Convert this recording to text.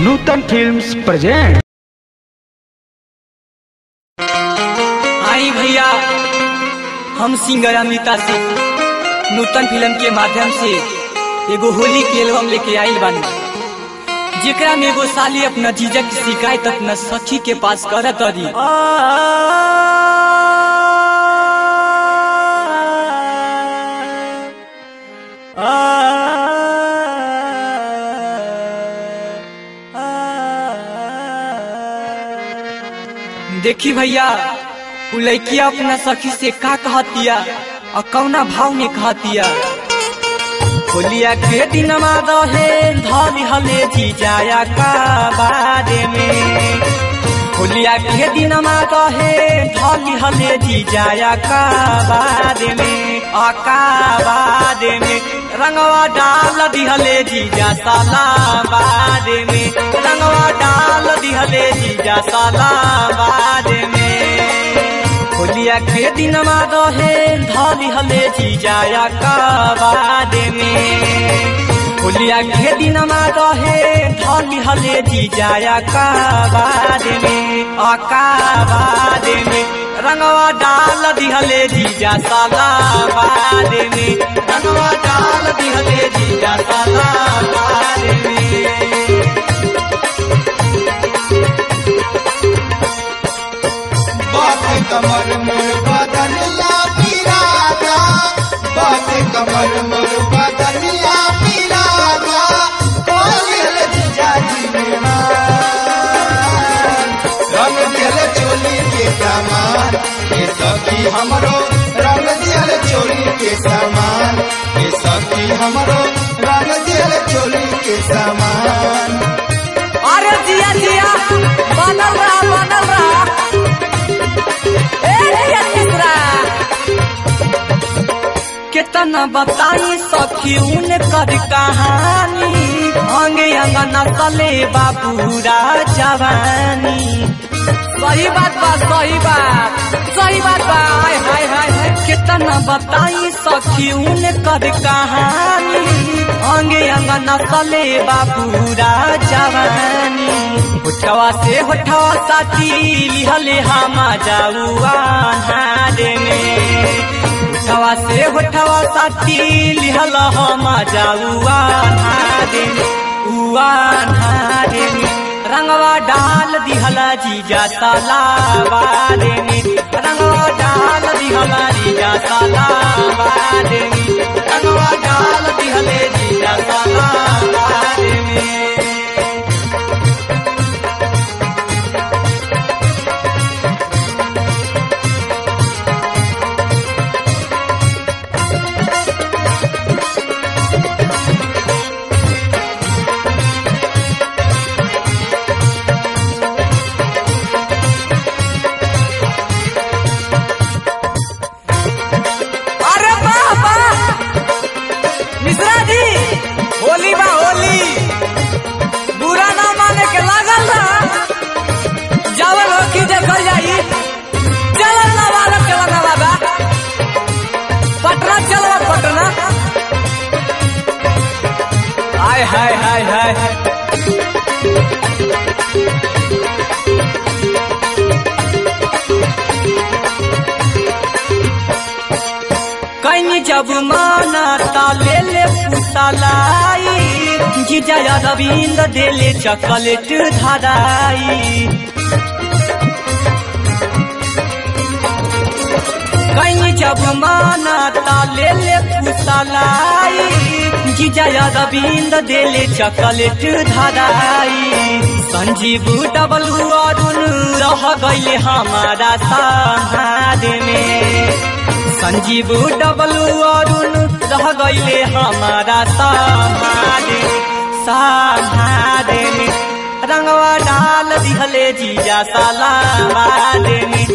नूतन films present आई भैया हम सिंगर अमृता सिंह नूतन फिल्म के माध्यम से एगो होली के एल्बम लेके आइल बानी जेकरा में एगो साली अपना जीजा की शिकायत अपना सखी के पास करत रही देखी भैया उ लड़किया अपना सखी से का कहतिया और कौना भाव में कहतिया होलिया के दिन रहे धली हले जी जाया का बारे में होलिया के दिन रहे धली हले जी जाया का बारे में अका बारे में रंगवा डाल दिहले जीजा साला बारे में रंगवा डाल दिहले जीजा साला बारे में होलिया के दिन रहे धली हले जीजाया का बारे में होलिया के दिन रहे धली हले जीजाया का बारे में अका बारे में रंगवा डाल दिहले जीजा साला बारे में रंगवा डाल दिहले जीजा साला बारे में बात कमर मोर बदनिया पिरागा बात कमर मोर बदनिया पिरागा बोल जीजा जी मेरा रंग दियल चोली के सामान ये सखी हमरो रंग दियल चोली के सामान ये सखी हमरो रंग दियल चोली के सामान अरे जिया जिया बनल रहा बनल रहा ए जिया तीसरा कितना बताई सखी उन कर कहानी अंगे अंगना तले बाबूरा जवानी सही बात बा सही बात सही बात बा हाय हाय हाय हाय कितना बताई सखी उन कर कहानी अंगे अंगना तले बाबूरा जवानी होठवा से होठवा साथी लिहले हमा जाऊआ नारे में होठवा से होठवा साथी लिहल हमा जाऊआ नारे में उआ नारे में रंगवा डाल दिहला जीजा साला बारे में रंगवा डाल दिहला जीजा साला बारे में रंगवा डाल दिहले जीजा साला बारे में अरे वाह वाह मिश्रा जी होली बा होली बुरा ना माने के लागल ना जवन हो की देखल जाई चलन ना वाला के लगावा बा पटना चलवा पटना हाय हाय हाय हाय कहीं जब माना ताले ले पुतलाई जीजा रविंद देले चॉकलेट धराई कहीं जब माना ताले ले पुतलाई जीजा रविंद देले चॉकलेट धराई संजीव डबलू अरुण रह गईले हमारा समाध में संजीव डबलू अरुण रह गईले हमारा समाधे समाधे में रंगवा डाल दिहले जीजा साला बादे में